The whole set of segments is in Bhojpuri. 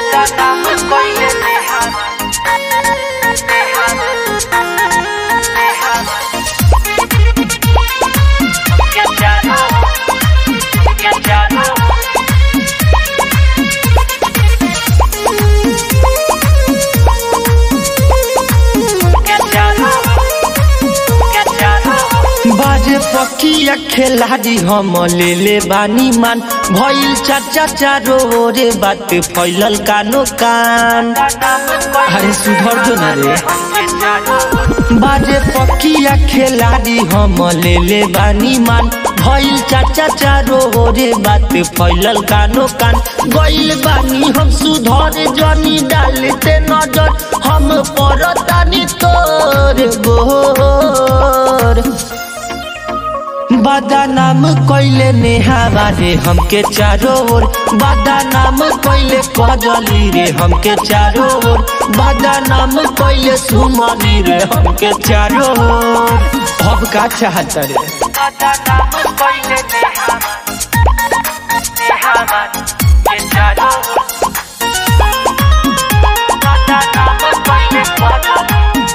बदनाम कइले नेहावा नेहावा नेहावा के जानो के जानो के जानो के जानो बाजे पकिया खेलाड़ी हम ले ले बानी मान भइल चाचा चारो ओरे बात फैलल कानो कान अरे सुधर जो ना रे बाजे पकिया खेलाड़ी हम ले ले बानी मान भइल चाचा चारो ओरे बात फैलल कानो कान गइल बानी हम सुधर जनी डालते नजर हम परतानी तोर गोर बदनाम कइले नेहावा रे हमके चारो ओर बदनाम कइले कजली रे हमके चारो ओर बदनाम कइले सुमनी रे हमके चारो ओर अब का चाहत रे बदनाम कइले नेहावा नेहावा के जानो बदनाम कइले बदनाम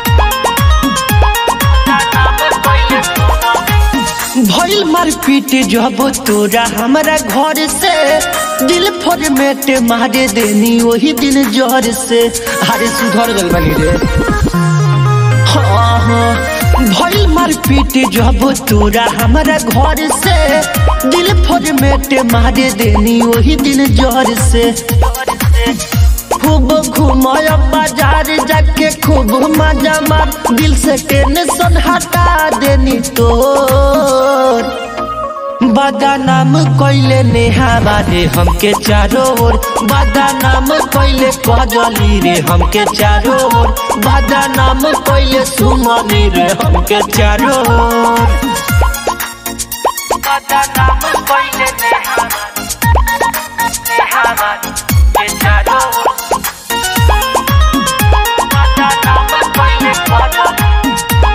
कइले भइल मारपीट जब तोरा हमरा घर से दिल फॉर्मेट मारे देनी वही दिन जहर से अरे सुधर गल बनी रे हाँ हाँ भइल मारपीट जब तोरा हमरा घर से दिल फॉर्मेट मारे देनी वही दिन जहर से खूब घुमाय बाजार जाके खूब मजा मार दिल से टेंशन हटा देनी तोर बदनाम कइले नेहावा रे हमके चारो ओर बदनाम कइले कजली रे हमके चारो ओर बदनाम कइले सुमनी रे हमके चारो ओर बदनाम कइले नेहावा नेहावा के जानो बदनाम कइले बदनाम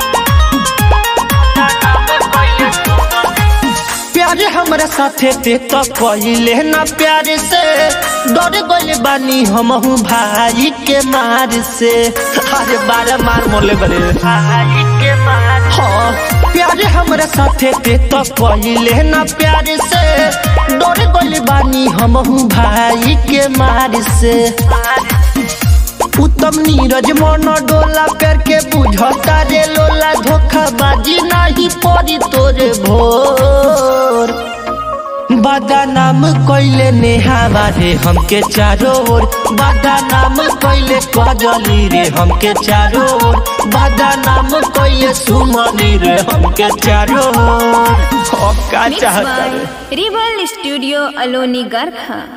कइले प्यारे हमरा साथे ते तो कहिले ना प्यार से डर गइल बानी हमहू भाई के मार से अरे बारह मार मोले बरे भाई के मार हाँ प्यारे हमरा साथे ते तो कहिले ना प्यार से डर गइल बानी हमहू भाई के मार से उत्तम नीरज मन डोला प्यार के बुझता रे लोला धोखाबाजी नहीं पड़ी तोरे भोर बदनाम कइले नेहावा रे हमके चारो ओर बदनाम कइले कजली रे हमके चारो ओर बदनाम कइले सुमनी रे हमके चारो ओर अब का Mixed चाहता रे by Rival Studio Aloni Garkha.